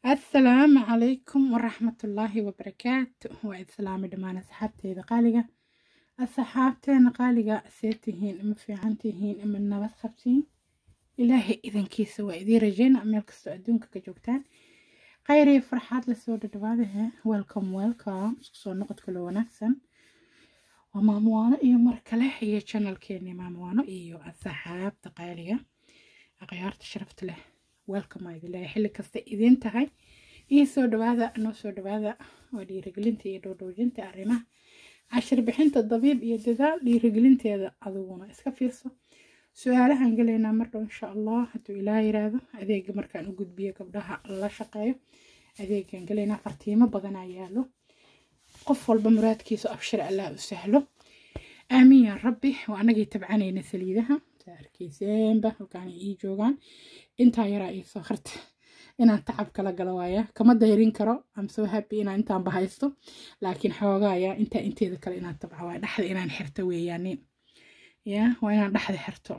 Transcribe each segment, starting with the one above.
assalaamu calaykum waraxmatullaahi wabarakaatu waa islaami dhammaan asxaabteyda qaaliga asxaabteena qaaliga see tihiin ima fiican tihiin ima nabad qabtiin ilaahay idankiisa waa idiin rajeyna meel kastoo adduunka ka joogtaan khayr iyo farxaad lasoo dhadhawaadahe welcome welcome isku soo noqod kalo wanaagsan waa maamuwaano iyo mar kale iyo channelkeeni maamuwaano iyo asxaabta qaaliga akhyaarta sharafta leh welcome aa idin leeyahay xilli kasta idiin tahay iyo soo dhawaada noo soo dhawaada waa dhiirigelinta iyo dhowdhowjinta arrimaha cashir bixinta dabiib iyo dadaal dhiirigelinteeda adiguna iska fiirso su-aalahan gelaynaa mardhow insha allah hadduu ilaa yiraahdo adeega markaan u gudbiyo gabdhaha la shaqeeyo adeegan gelaynaa fartiimo badanaa yaalo qof walba muraadkiisa abshir allah u sahlo aamiin yaa rabbi waa anagii tabcanayna saliidaha arkiiseenba halkaan ii joogaan intaa yaraa ii soo harta inaan tacab kala galo waaya kama dayrin karo am soo happy inaan intaan bahaysto laakiin xoogaaya intaa inteeda kale inaan tabca waaya dhexda inaan xirto weeyaanin ya waa inaan dhexda xirto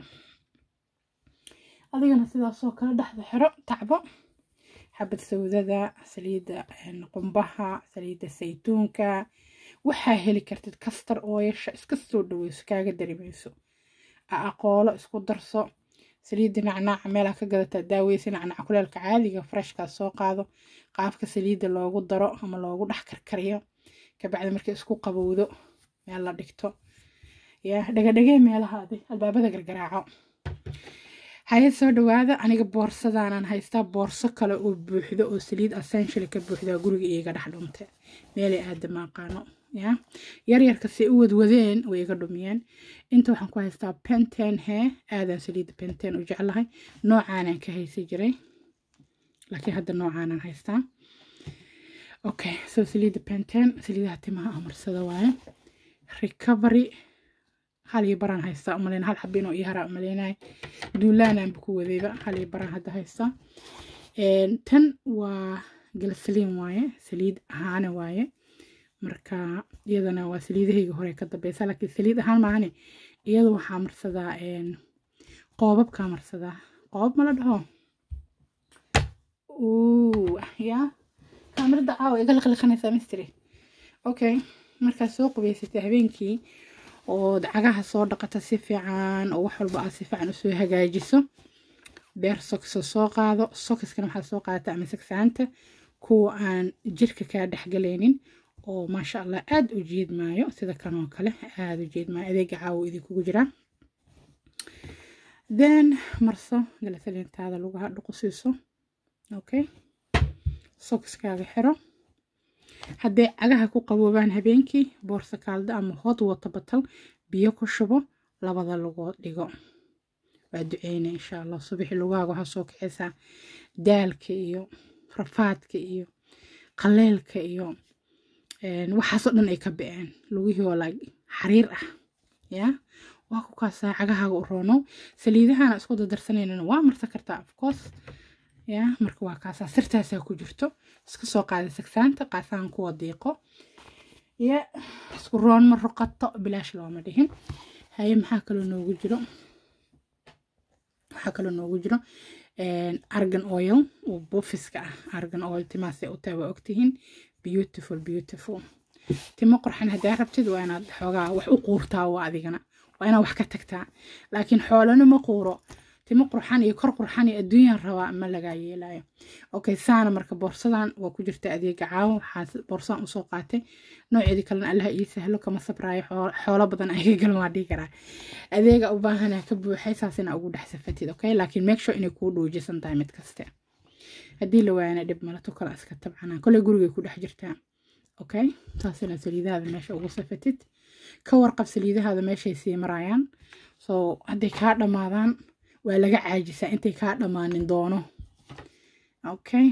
adigana sidaasoo kale dhexda xiro tacbo xabad sawdada saliidda qumbaha saliidda saytuunka waxaa heli kartid kastar ooyasha iska soo dhaweyso kaaga darimayso aqoolo isku darso saliidda nacnaaca meelaa ka gadataa daaweysa nacnaaca kuleelka caadiga freshkaa soo qaado qaabka saliidda loogu daro ama loogu dhex karkariyo kabacdi markay isku qabowdo meel la dhigto ya dhagadhagee meelahaadi albaabada gargaraaco haya soo dhawaada aniga boorsadaanaan haystaa boorso kale oo buuxdo oo saliid essential ka buuxdaa guriga iiga dhex dhumte meelay aadama aqaano ya yaryarka si u wadwadeen way iga dhumiyeen inta waxaan ku haystaa penten hee aadaan saliidda penten u jeclahay noocaanaan ka haysi jiray laakiin hadda noocaanaan haystaa okay so saliidda penten saliidaha timaha amarsada waaye recovery hal iyo baraan haystaa umaleyn hal xabin oo ii haraa umaleynahay duulaanaanba ku wadayba hal iyo baraan hadda haystaa tan waa galasaliin waaye saliid ahaana waaye marka iyadana waa saliidahayga hore ka dambeysa laakiin saliid ahaan maahane iyada waxaa marsadaa qoobabkaa marsadaa qoobab mala dhaho ya kaamirada caawa iga liqliqanaysaa mistri okay markaad soo qubaysatay habeenkii oo cagaha soo dhaqata si fiican oo wax walba aad si fiican usoo hagaajiso beer sokso soo qaado sokiskana waxaad soo qaadata ama sagsaanta kuwa aan jirka kaa dhexgalaynin oo maasha allah aada u jeedmaayo sida kan oo kale aada u jeedmaayo adeega caawo idinkugu jiraa then marso galasaliintaada lugaha dhuqusiiso okay sokiskaaga xiro hadday cagaha ku qaboobaan habeenkii boorsa kaalda ama hod wata batal biyo ku shubo labada lugood dhigo waa duceyna insha allah subaxi lugaaga waxaa soo kaxaysaa daalka iyo rafaadka iyo qaleelka iyo waxaasoo dhan ay ka baceen lugihii oo laag xariir ah ya waa ku kaasaa cagahaaga u roonow saliidahana isku dadarsanaynan waa marsan kartaa afcourse ya marka waa kaasaa sirtaasaa ku jirto iska soo qaada sagsaanta qaasaan kuwa diiqo ya isku roon ma ruqato bilaash looma dhihin haye maxaa kaloo noogu jiro waxaa kaloo noogu jiro argan oil oo bufiska ah argan oil timaasay u tahay waa ogtihiin beautiful beautiful timo qurxan haddaa rabtid waa inaad xoogaa wax u quurtaa waa adigana waa inaad wax ka tagtaa laakiin xoolana ma quuro timo qurxan iyo kor qurxan iyo adduunyaan rabaa ma lagaa yeelayo okay saana marka boorsadan waa ku jirta adeega caawo waxaa boorsadan usoo qaatay nooceedii kalena allaha ii sahlo kama sabraayo xoolo badan ayaga galan waa dhihi karaa adeega u baahana ka buuxay saasina ugu dhex safatid okay laakiin make sure inay kuu dhoojisan tahay mid kaste haddii la waayana dhib malato kale iska tabcanaa koley gurigay ku dhex jirtaa okay saasina saliidahaada meesha ugu safatid ka warqab saliidahaada meeshay sii marayaan so hadday kaa dhammaadaan waa laga caajisaa intay kaa dhammaanin doono okay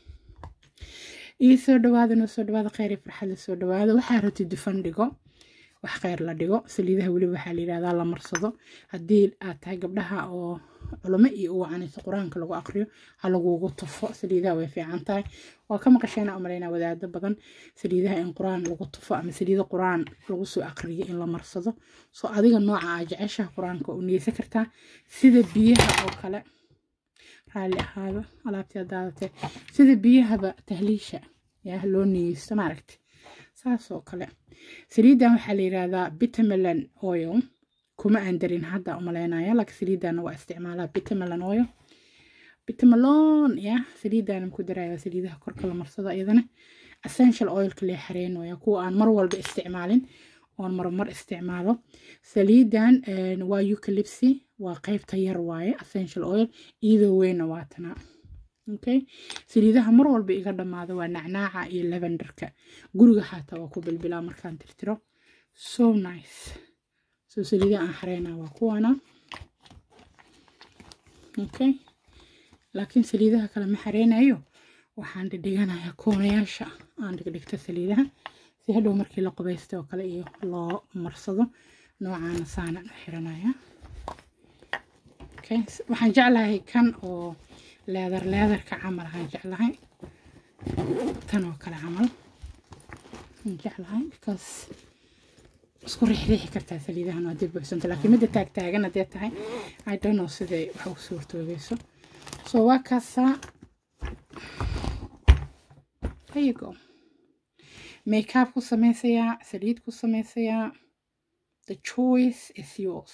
ii soo dhawaada noo soo dhawaada kheyr iyo farxad la soo dhawaada waxaa rabti dufan dhigo wax kheyr la dhigo saliidaha weliba waxaa la yidhahdaa la marsado haddii aad tahay gabdhaha oo culamo iyo u wacanayso qur-aanka lagu aqriyo ha lagugu tufo saliidaha way fiican tahay waa ka maqasheena umalaynaa wadaado badan saliidaha in qur-aan lagu tufo ama saliida qur-aan lagu soo aqriyo in la marsado soo adiga nooca aa jeceshaha qur-aanka u niyeysan kartaa sida biyaha oo kale raalli ahaado alaabtii daadatee sida biyahaba tahliisha yaa loo niyeysto maaragti saas oo kale saliidan waxaa la yidhaahdaa bitamelan oil kuma aan darin hadda umaleynaya laakiin saliidanna waa isticmaalaa bitamelan oil bitamelon ya saliidan ku daraya saliidaha korka la marsado iyadana essential oilka lee xareynoya kuwa aan mar walba isticmaalin oon marmar isticmaalo saliidan waa eucalypsy waa qeybta yar waaye essential oil iyadoo weyna waa tana okay saliidaha mar walba iga dhammaado waa nacnaaca iyo lavenderka guriga xataa waa ku bilbilaa markaan tirtiro so nice so saliidaha aan xareynaa waa kuwana okay laakiin saliidaha kale ma xareynayo waxaan dhiganayaa koonayaasha aan dhigdhigto saliidaha si hadhow markii la qubaysta oo kale iyo loo marsado noocaana saana u xiranaya okay waxaan jeclahay kan oo leedar leedarka camal aan jeclahay tan oo kale camal aan jeclahay because isku riixriixi kartaa saliidahan waa dib buuxsanta laakiin midda taagtaagan haddee tahay i don't know siday wax u suurtoogeyso so waa kaasaa there you go makeup ku samaysayaa saliid ku samaysayaa the choice is yours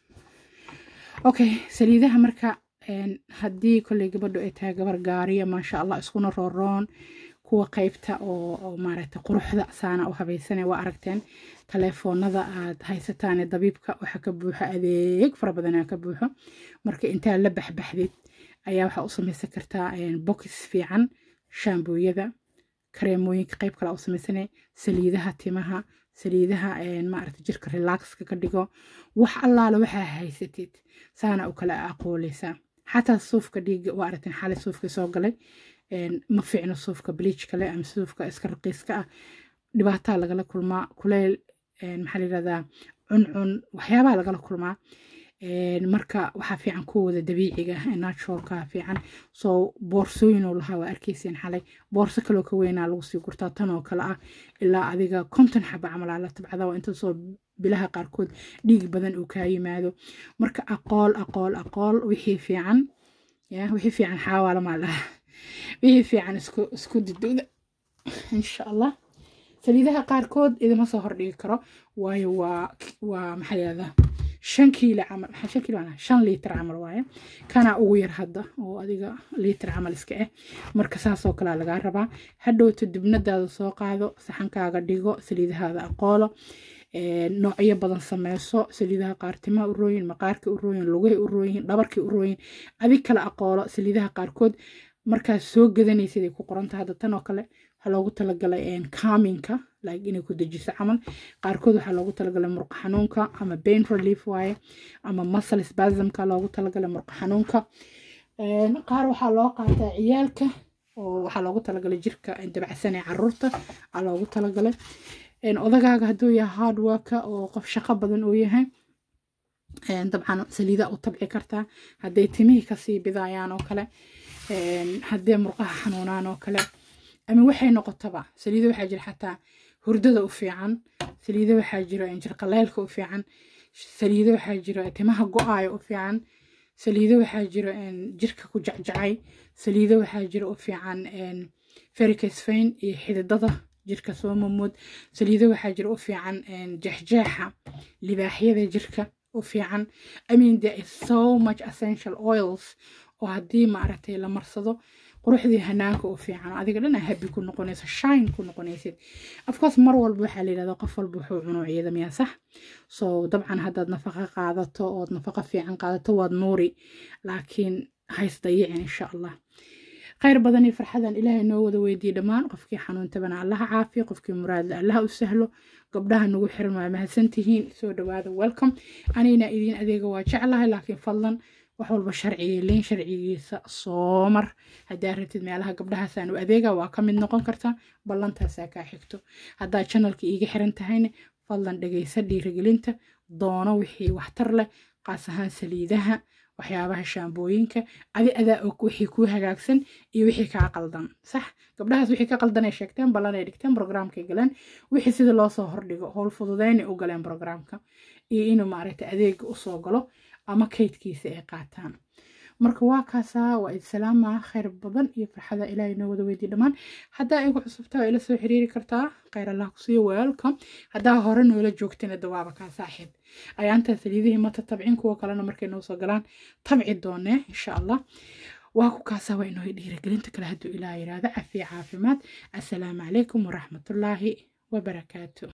okay saliidaha marka haddii kolley gabadhu ay tahay gabar gaariya maasha allah iskuna rooroon kuwa qeybta oo maaragtay quruxda saana u habaysanay waa aragteen taleefoonada aad haysataan dabiibka waxa ka buuxo adeeg fara badanaa ka buuxo marka intaa la baxbaxdid ayaa waxaa u samaysan kartaa box fiican shaambooyada kareemooyinka qeyb kale u samaysanay saliidaha timaha saliidaha maaragta jirka relaxka ka dhigo wax allaala waxaa haysatid saana u kala aqooleysaa xataa suufka dhiiga waa aragteen xalay suufka soo galay ma fiicno suufka bleach kale ama suufka iska raqiiska ah dhibaataa lagala kulmaa kuleyl maxaa la yirahdaa cuncun waxyaabaha lagala kulmaa marka waxaa fiican kuwooda dabiiciga naturalka fiican soo boorsooyinuu lahaa waa arkayseen xalay boorso kaloo ka weynaa lagu sii gurtaa tan oo kale ah ilaa adiga konton xaba camal la tabcada waa inta soo bilaha qaarkood dhiig badan uu kaa yimaado marka aqool aqool aqool wixii fiican ya wixii fiican xaawaala maa laha wixii fiican isku isku didowda insha allah saliidaha qaarkood idima soo hordhigi karo waayo waa waa maxaa layihahdaa shan kiilo camal maxaa shan kiilo macnaa shan liitar camal waaye kana ugu yar hadda oo adiga liitar camal iska ah marka saasoo kalea lagaa rabaa hadhowto dibnadaada soo qaado saxankaaga dhigo saliidahaada aqoolo noocyo badan sameyso saliidaha qaar timaha u rooyin maqaarka u rooyin lugahi u rooyin dhabarkii u rooyin adig kala aqoolo saliidaha qaarkood markaad soo gadanaysid ay ku qoranta hadda tan oo kale waxaa loogu talagalay kaaminka like inay ku dejiso camal qaarkood waxaa loogu talagalay murqa xanuunka ama pain relief waaye ama muscle spasmka loogu talagalay murqa xanuunka qaar waxaa loo qaataa ciyaalka oo waxaa loogu talagalay jirka dabacsan ee caruurta aa loogu talagalay odagaaga hadduu yahay hardworka oo qof shaqo badan uu yahay dabcan saliida u tabci kartaa hadday timihii kasii bidayaan oo kale haddee murqaha xanuunaan oo kale ama waxay noqotaba saliida waxaa jira xataa hurdada u fiican saliida waxaa jira jirqaleylka u fiican saliida waxaa jira timaha go-aaya u fiican saliida waxaa jira jirka ku jacjacay saliida waxaa jira u fiican fericasfain iyo xididada jirka soo mamood saliida waxaa jira u fiican jeexjeexa libaaxyada jirka u fiican i mean there is so much essential oils oo haddii maaragtay la marsado quruxdii hanaanka u fiican adiga dhan habi ku noqonayso shine ku noqonaysid afcourse mar walba waxaa la yidhahdaa qof walba wuxuu cuno ciida miyaa sax so dabcan haddaad nafaqa qaadato ood nafaqa fiican qaadato waad nuuri laakiin hays dayicin insha allah khayr badan iyo farxadan ilaahay noo wada weydiiye dhammaan qofkii xanuuntabana allaha caafiyo qofkii muraadle allaha u sahlo gabdhaha nagu xiran waa mahadsantihiin soo dhawaada welcome anigna idiin adeega waa jeclahay laakiin fadlan wax walba sharciga liin sharcigiisa soo mar haddaa rabtid meelaha gabdhahaasaan u adeega waa ka mid noqon kartaa ballantaasaa kaa xigto haddaa janalka iiga xiran tahayna fadlan dhegaysa dhiirigelinta doono wixii waxtar leh qaas ahaan saliidaha waxyaabaha shaambooyinka adi adaa og wixii kuu hagaagsan iyo wixii kaa qaldan sax gabdhahaas wixii ka qaldan ay sheegteen ballan ay dhigteen brograamkay galeen wixii sida loo soo hordhigo howl fududeynay u galeen brograamka iyo inuu maaragtay adeega usoo galo ama kaydkiisa ay qaataan marka waa kaasaa waa idsalaama khayr badan iyo farxada ilaahay noo wada weydiy dhammaan haddaa igu cusubtaa ila soo xiriiri kartaa khayr allah kusiiyo welcome haddaa hore noola joogtina dawaaba kaa saaxiib ayaantaa saliidihii mata tabcin kuwa kalena markay noo soo galaan tabci doonee insha allah waa ku kaasaa waa inoo dhiirigelinta kale hadduu ilaah yiraahdo cafiya caafimaad assalaamu calaykum waraxmatullaahi wabarakaatu